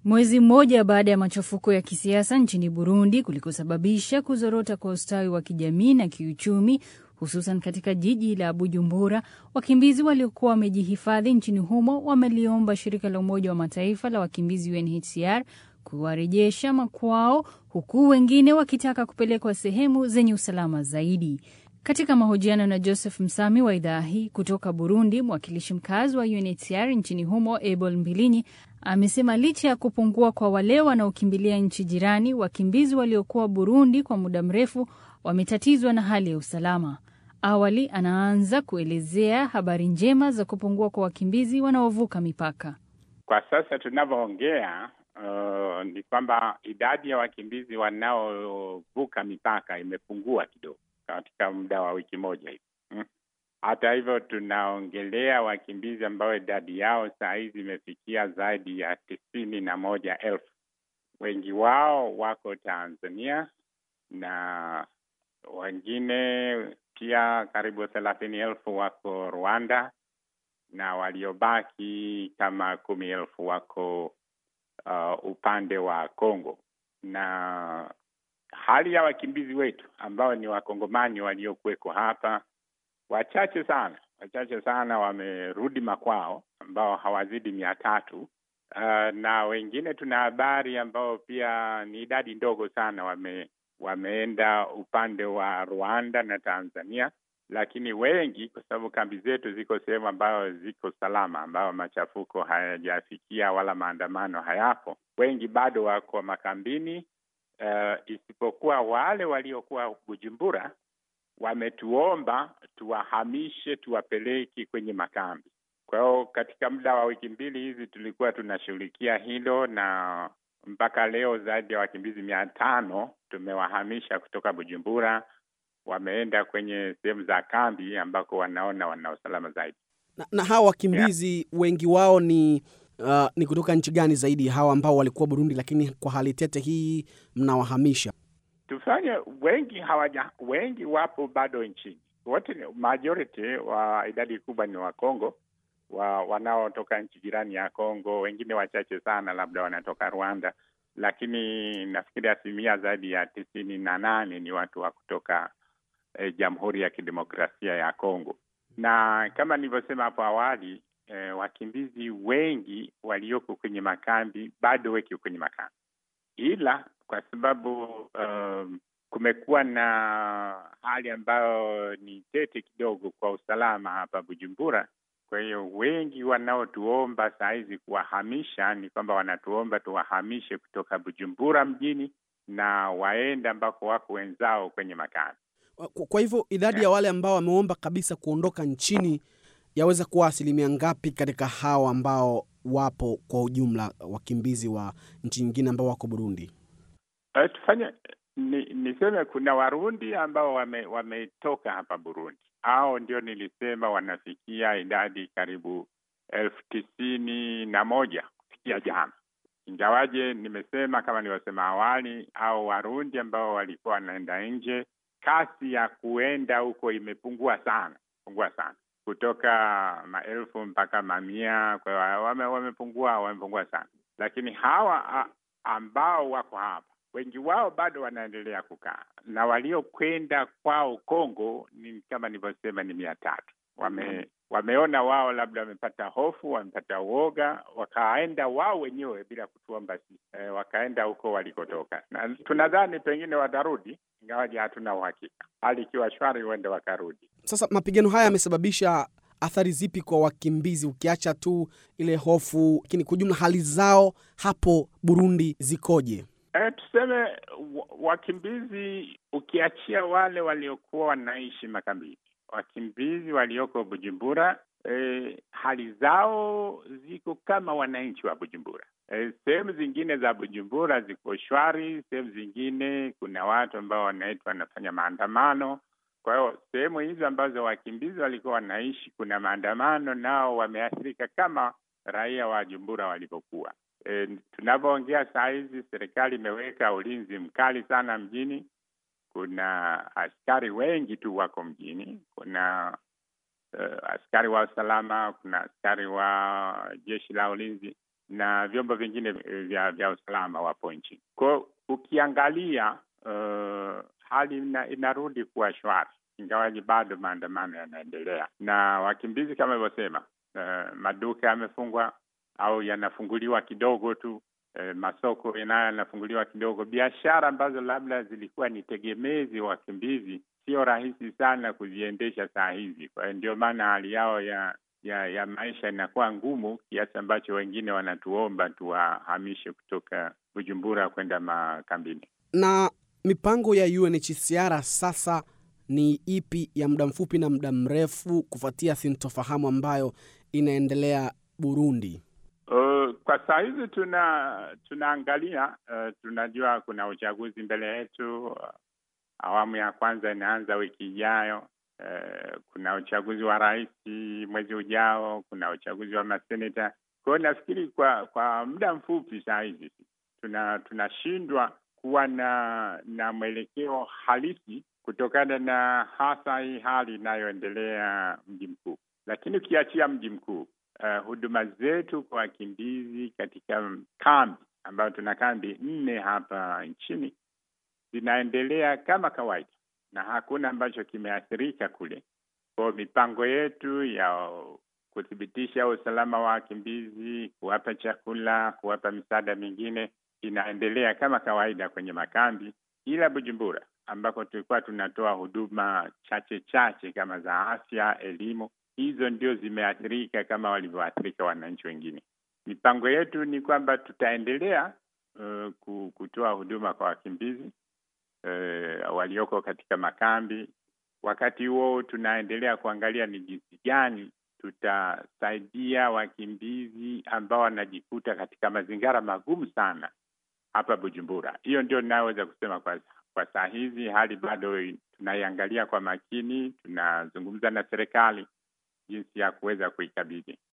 Mwezi mmoja baada ya machafuko ya kisiasa nchini Burundi kulikosababisha kuzorota kwa ustawi wa kijamii na kiuchumi, hususan katika jiji la Bujumbura, wakimbizi waliokuwa wamejihifadhi nchini humo wameliomba shirika la Umoja wa Mataifa la wakimbizi UNHCR kuwarejesha makwao, huku wengine wakitaka kupelekwa sehemu zenye usalama zaidi. Katika mahojiano na Joseph Msami wa idhaa hii kutoka Burundi, mwakilishi mkazi wa UNHCR nchini humo Abel Mbilinyi amesema licha ya kupungua kwa wale wanaokimbilia nchi jirani, wakimbizi waliokuwa Burundi kwa muda mrefu wametatizwa na hali ya usalama. Awali anaanza kuelezea habari njema za kupungua kwa wakimbizi wanaovuka mipaka. Kwa sasa tunavyoongea, uh, ni kwamba idadi ya wakimbizi wanaovuka mipaka imepungua kidogo katika muda wa wiki moja hivi hmm. Hata hivyo tunaongelea wakimbizi ambao idadi yao saa hizi imefikia zaidi ya tisini na moja elfu. Wengi wao wako Tanzania na wengine pia karibu thelathini elfu wako Rwanda na waliobaki kama kumi elfu wako uh, upande wa Kongo na hali ya wakimbizi wetu ambao ni wakongomani waliokuweko hapa, wachache sana, wachache sana wamerudi makwao, ambao hawazidi mia tatu. Uh, na wengine tuna habari ambao pia ni idadi ndogo sana wame, wameenda upande wa Rwanda na Tanzania, lakini wengi, kwa sababu kambi zetu ziko sehemu ambayo ziko salama, ambayo machafuko hayajafikia wala maandamano hayapo, wengi bado wako makambini. Uh, isipokuwa wale waliokuwa Bujumbura wametuomba tuwahamishe, tuwapeleke kwenye makambi. Kwa hiyo katika muda wa wiki mbili hizi tulikuwa tunashughulikia hilo, na mpaka leo zaidi ya wakimbizi mia tano tumewahamisha kutoka Bujumbura, wameenda kwenye sehemu za kambi ambako wanaona wana usalama zaidi. Na, na hawa wakimbizi yeah, wengi wao ni Uh, ni kutoka nchi gani zaidi hawa ambao walikuwa Burundi, lakini kwa hali tete hii mnawahamisha? Tufanye wengi hawaja, wengi wapo bado nchini, wote majority wa idadi kubwa ni wa Kongo wa, wanaotoka nchi jirani ya Kongo, wengine wachache sana labda wanatoka Rwanda, lakini nafikiri asilimia zaidi ya tisini na nane ni watu wa kutoka eh, Jamhuri ya Kidemokrasia ya Kongo, na kama nilivyosema hapo awali E, wakimbizi wengi walioko kwenye makambi bado weki kwenye makambi, ila kwa sababu um, kumekuwa na hali ambayo ni tete kidogo kwa usalama hapa Bujumbura. Kwa hiyo wengi wanaotuomba saa hizi kuwahamisha ni kwamba wanatuomba tuwahamishe kutoka Bujumbura mjini na waende ambako wako wenzao kwenye makambi. Kwa hivyo idadi ya wale ambao wameomba kabisa kuondoka nchini yaweza kuwa asilimia ngapi katika hawa ambao wapo kwa ujumla, wakimbizi wa nchi nyingine ambao wako Burundi? Uh, tufanye ni, niseme kuna Warundi ambao wame, wametoka hapa Burundi, au ndio nilisema wanafikia idadi karibu elfu tisini na moja kufikia jana, ingawaje nimesema kama nilivyosema awali, au Warundi ambao walikuwa wanaenda nje, kasi ya kuenda huko imepungua sana, pungua sana kutoka maelfu mpaka mamia. Kwa hiyo wame, wamepungua wamepungua sana, lakini hawa a, ambao wako hapa wengi wao bado wanaendelea kukaa, na waliokwenda kwao Kongo ni kama nilivyosema ni mia tatu. Wame, wameona wao labda wamepata hofu, wamepata uoga, wakaenda wao wenyewe bila kutuomba sisi e, wakaenda huko walikotoka, na tunadhani pengine watarudi, ingawaje hatuna uhakika. Hali ikiwa shwari, huenda wakarudi. Sasa mapigano haya yamesababisha athari zipi kwa wakimbizi, ukiacha tu ile hofu, lakini kwa ujumla hali zao hapo Burundi zikoje? E, tuseme wakimbizi ukiachia wale waliokuwa wanaishi makambini, wakimbizi walioko Bujumbura e, hali zao ziko kama wananchi wa Bujumbura. E, sehemu zingine za Bujumbura ziko shwari, sehemu zingine kuna watu ambao wanaitwa wanafanya maandamano. Kwa hiyo sehemu hizo ambazo wakimbizi walikuwa wanaishi kuna maandamano, nao wameathirika kama raia wa Jumbura walivyokuwa. E, tunavyoongea saa hizi serikali imeweka ulinzi mkali sana mjini. Kuna askari wengi tu wako mjini. Kuna uh, askari wa usalama, kuna askari wa jeshi la ulinzi. na vyombo vingine vya, vya usalama wapo nchini. Kwao ukiangalia uh, hali ina, inarudi kuwa shwari, ingawaji bado maandamano yanaendelea na wakimbizi kama ilivyosema, uh, maduka yamefungwa au yanafunguliwa kidogo tu. E, masoko nayo yanafunguliwa kidogo. Biashara ambazo labda zilikuwa ni tegemezi wakimbizi, sio rahisi sana kuziendesha saa hizi. Kwa hiyo ndio maana hali yao ya ya ya maisha inakuwa ngumu kiasi ambacho wengine wanatuomba tuwahamishe kutoka Bujumbura kwenda makambini. Na mipango ya UNHCR sasa ni ipi, ya muda mfupi na muda mrefu, kufuatia sintofahamu ambayo inaendelea Burundi? Uh, kwa saa hizi tuna tunaangalia uh, tunajua kuna uchaguzi mbele yetu. Uh, awamu ya kwanza inaanza wiki ijayo. Uh, kuna uchaguzi wa rais mwezi ujao, kuna uchaguzi wa maseneta. Kwa hiyo nafikiri kwa kwa muda mfupi saa hizi tuna tunashindwa kuwa na na mwelekeo halisi kutokana na hasa hii hali inayoendelea mji mkuu, lakini ukiachia mji mkuu Uh, huduma zetu kwa wakimbizi katika kambi ambayo tuna kambi nne hapa nchini zinaendelea kama kawaida na hakuna ambacho kimeathirika kule. Kwa mipango yetu ya kuthibitisha usalama wa wakimbizi, kuwapa chakula, kuwapa misaada mingine inaendelea kama kawaida kwenye makambi, ila Bujumbura ambako tulikuwa tunatoa huduma chache chache kama za afya, elimu hizo ndio zimeathirika kama walivyoathirika wananchi wengine. Mipango yetu ni kwamba tutaendelea uh, kutoa huduma kwa wakimbizi uh, walioko katika makambi. Wakati huo tunaendelea kuangalia ni jinsi gani tutasaidia wakimbizi ambao wanajikuta katika mazingira magumu sana hapa Bujumbura. Hiyo ndio ninayoweza kusema kwa, kwa saa hizi. Hali bado tunaiangalia kwa makini, tunazungumza na serikali jinsi ya kuweza kuikabidhi.